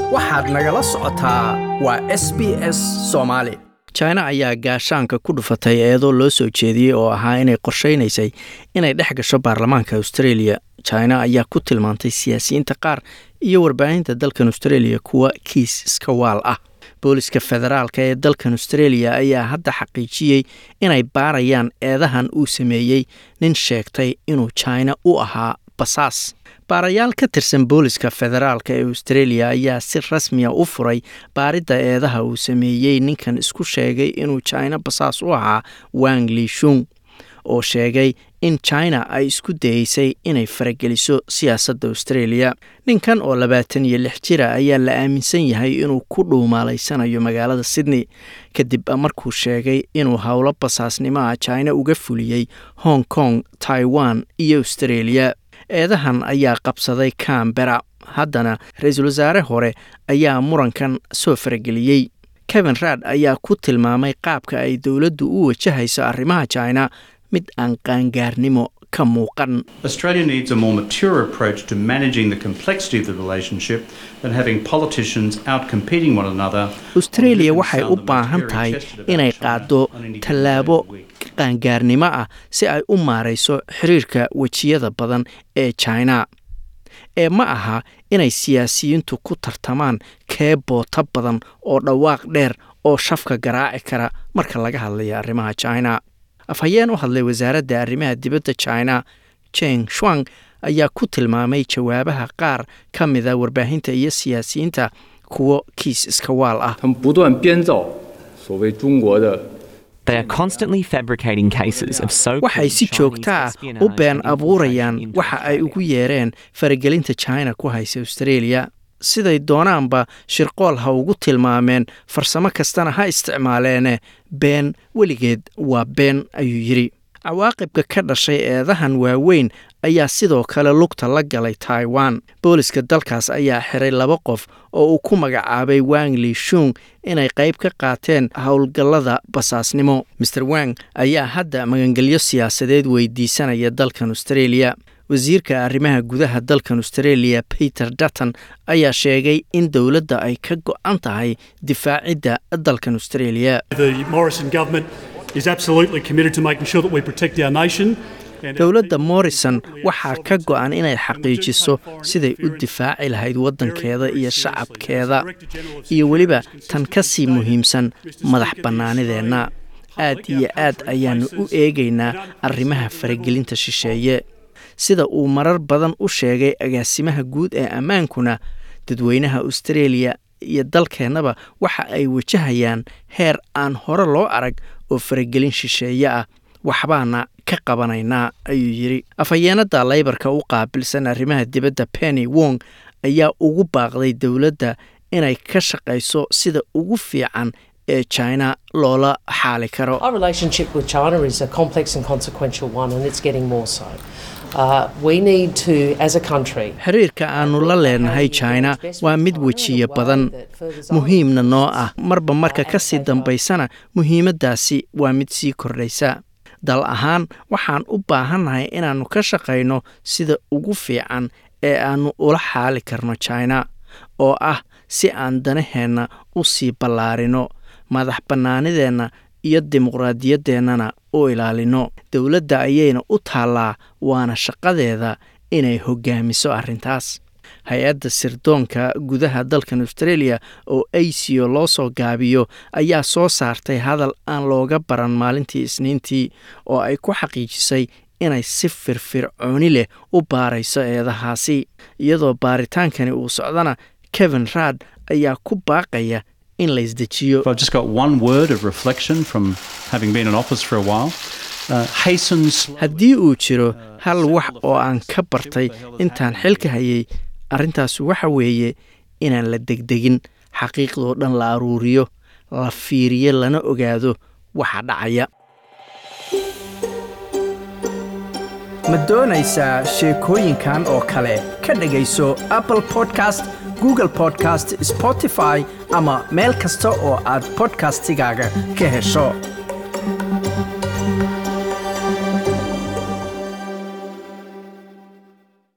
waxaad nagala socotaa waa s b s soomaali china ayaa gaashaanka ku dhufatay eedoo loo soo jeediyey oo ahaa inay qorshaynaysay inay dhex gasho baarlamaanka australia china ayaa ku tilmaantay siyaasiyiinta qaar iyo warbaahinta dalkan australia kuwa kiis iska waal ah booliska federaalka ee dalkan australia ayaa hadda xaqiijiyey inay baarayaan eedahan uu sameeyey nin sheegtay inuu china u ahaa basaas baarayaal ka tirsan booliska federaalka ee australia ayaa si rasmiya u furay baaridda eedaha uu sameeyey ninkan isku sheegay inuu china basaas u ahaa wang lishung oo sheegay in china ay isku dayeysay inay farageliso siyaasadda australia ninkan oo labaatan iyo lix jira ayaa la aaminsan yahay inuu ku dhuumaalaysanayo magaalada sydney kadib markuu sheegay inuu howlo basaasnimaha china uga fuliyey hong kong taiwan iyo australia eedahan ayaa qabsaday cambera haddana ra-iisul wasaare hore ayaa murankan soo farageliyey kevin raad ayaa ku tilmaamay qaabka ay dowladdu u wajahayso arrimaha china mid aan qaangaarnimo ka muuqan Australia needs a more mature approach to managing the complexity of the relationship than having politicians outcompeting one another. australia waxay u baahan tahay inay qaado tallaabo qaangaarnimo ah si ay u maarayso xiriirka wejiyada badan ee china ee ma aha inay siyaasiyiintu ku tartamaan kee boota badan oo dhawaaq dheer oo shafka garaaci kara marka laga hadlayo arrimaha china afhayeen u hadlay wasaaradda arrimaha dibadda china jeng shuang ayaa ku tilmaamay jawaabaha qaar ka mida warbaahinta iyo siyaasiyiinta kuwo kiis iska waal ah 他们不断编造所谓中国的 They are constantly fabricating cases of so waxay si joogto ah u been abuurayaan waxa ay ugu yeereen faragelinta china ku haysa australia siday doonaanba shirqool ha ugu tilmaameen farsamo kastana ha isticmaaleene been weligeed waa been ayuu yidhi cawaaqibka ka dhashay eedahan waaweyn ayaa sidoo kale lugta la galay taiwan booliska dalkaas ayaa xiray laba qof oo uu ku magacaabay wang lishung inay qayb ka qaateen howlgallada basaasnimo maer wang ayaa hadda magangelyo siyaasadeed weydiisanaya dalkan australia wasiirka arrimaha gudaha dalkan australia peter dutton ayaa sheegay in dowladda ay ka go-an tahay difaacidda dalkan australia The Morrison government is absolutely committed to making sure that we protect our nation. and- dowladda morrison waxaa ka go-an inay xaqiijiso siday u difaaci lahayd waddankeeda iyo shacabkeeda iyo weliba tan ka sii muhiimsan madax bannaanideenna aad iyo aad ayaannu u eegaynaa arrimaha faragelinta shisheeye sida uu marar badan u sheegay agaasimaha guud ee ammaankuna dadweynaha australia iyo dalkeennaba waxa ay wajahayaan heer aan hore loo arag oo faragelin shisheeye ah waxbaana ka qabanaynaa ayuu yidhi afhayeenada laybarka u qaabilsan arrimaha dibadda penny wong ayaa ugu baaqday dowladda inay ka shaqayso sida ugu fiican ee china loola xaali karo Our relationship with China is a complex and consequential one, and it's getting more so. Uh, we need to, as a country, xiriirka aannu la leenahay china waa mid wejiye badan muhiimna noo ah marba marka ka sii dambaysana muhiimaddaasi waa mid sii kordhaysa dal ahaan waxaan u baahannahay inaannu ka shaqayno sida ugu fiican ee aannu ula xaali karno china oo ah si aan danaheenna u sii ballaarino madax bannaanideenna iyo dimuqraadiyadeennana u ilaalino dowladda ayayna u taallaa waana shaqadeeda inay hoggaamiso arrintaas hay-adda sirdoonka gudaha dalkan australia oo acio loo soo gaabiyo ayaa soo saartay hadal aan looga baran maalintii isniintii oo ay ku xaqiijisay inay si firfircooni leh u baarayso eedahaasi iyadoo baaritaankani uu socdana kevin raad ayaa ku baaqaya in la isdejiyo If I've just got one word of reflection from having been in office for a while, uh, hasten slow. haddii uu jiro hal wax oo aan ka bartay intaan xilka hayay arrintaas waxa weeye inaan la degdegin xaqiiqdoo dhan la aruuriyo la fiiriyo lana ogaado waxa dhacaya ma doonaysaa sheekooyinkan oo kale ka dhegayso apple podcast google podcast spotify ama meel kasta oo aad podcastigaaga ka hesho